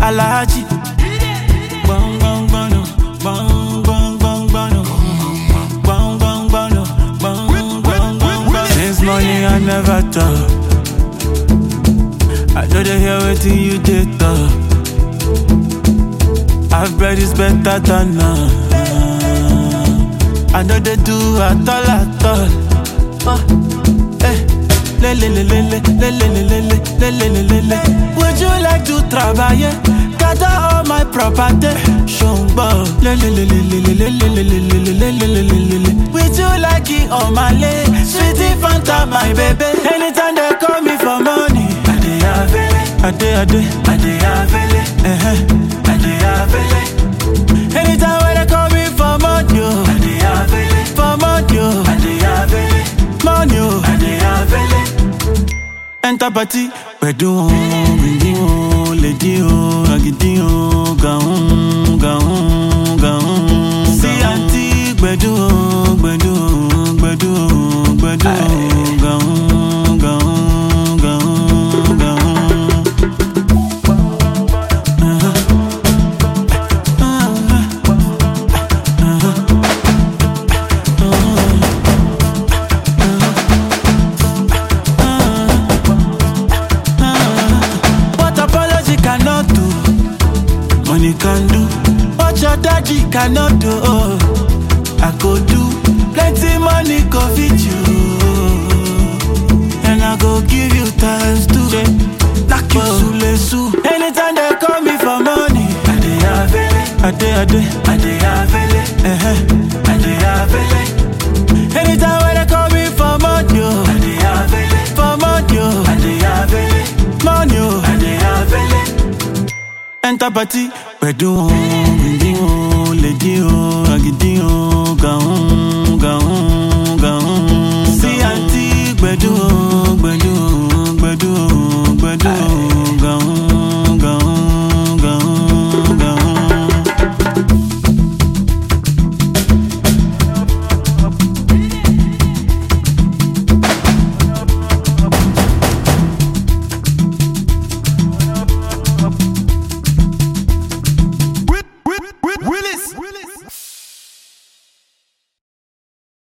Alaji. Bang bang bang no, bang bang bang bang no, bang bang bang no, bang bang bang bang. Since morning I never talk. I know they hear wetin you dey talk. Half bread is better than none. I know they do at all at all. Oh, eh. Le le le le le le le le le le le le le le. Would you like to travailler? Gather all my property. Shongbo. Le le le le le le le le le le le le le le le le le. Would you like it on my leg? Sweetie Fanta, my baby. Anytime they call me for money, I dey avail. I dey I dey I dey avail. Eh eh. I dey avail. Anytime when they call me for money, oh, I dey avail. For money, oh, I dey avail. Money, oh, I dey avail. Enter party, pẹ̀dú ohun, gbìndín ohun, lèdí ohun, àgìdí ohun, gàhún, gàhún, gàhún. Sí àǹtí gbẹ̀dú ohun, gbẹ̀dú ohun, gbẹ̀dú ohun, gbẹ̀dú ohun, gàhún, gàhún, gàhún, gàhún. What apology cannot do, money can do. What your daddy cannot do, oh, I go do. Plenty money go fit you, and I go give you times two. Knock you sule su. Anytime they call me for money, I dey avail. I dey, I dey, I dey avail. Eh eh, I dey avail. Anytime when they call me for money, oh, I dey avail. For money, oh, I dey avail. Money, oh, I dey avail. Enter party, pẹ̀dú ohun, gbìndín ohun.